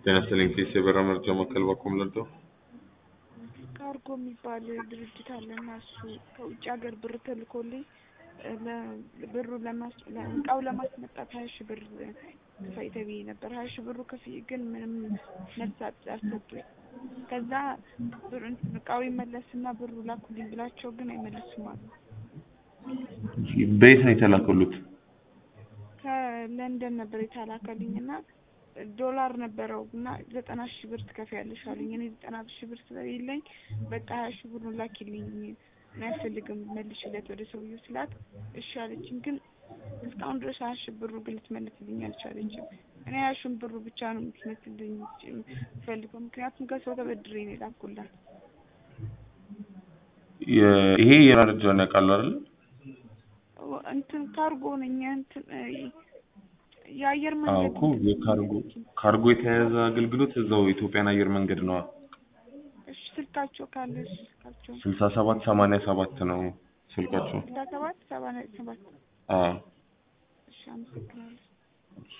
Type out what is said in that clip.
ጤና ይስጥልኝ ፒስ የበራ መርጃ ማዕከል ባኮም ለዶ ካርጎ የሚባል ድርጅት አለና እሱ ከውጭ ሀገር ብር ተልኮልኝ ብሩ እቃው ለማስመጣት ሀያ ሺህ ብር ክፈይ ተብዬ ነበር። ሀያ ሺህ ብሩ ክፍይ ግን ምንም መልስ አልሰጡኝ። ከዛ ብር እቃው ይመለስና ብሩ ላኩልኝ ብላቸው ግን አይመልሱም አሉ። በየት ነው የተላከሉት? ከለንደን ነበር የተላከልኝ እና ዶላር ነበረው እና ዘጠና ሺህ ብር ትከፍያለሽ አሉኝ። እኔ ዘጠና ሺህ ብር ስለሌለኝ በቃ ሀያ ሺህ ብሩን ላኪልኝ አያስፈልግም መልሽለት ወደ ሰውዬው ስላት እሺ አለችኝ። ግን እስካሁን ድረስ ሀያ ሺህ ብሩ ግን ልትመልስልኝ አልቻለችም። እኔ ሀያ ሺህ ብሩ ብቻ ነው የምትመልስልኝ ፈልገው፣ ምክንያቱም ከሰው ተበድሬ ነው የላኩላት። ይሄ የመረጃውን ያውቃሉ አይደል? እንትን ካርጎ ነኝ እንትን የአየር አዎ መንገድ እኮ የካርጎ ካርጎ የተያያዘ አገልግሎት እዛው ኢትዮጵያን አየር መንገድ ነዋ። እሺ ስልካቸው ካለ እሺ ስልካቸው ስልሳ ሰባት ሰማንያ ሰባት ነው ስልካቸው። ስልሳ ሰባት ሰባ ሰባት አዎ እሺ አመሰግናለሁ።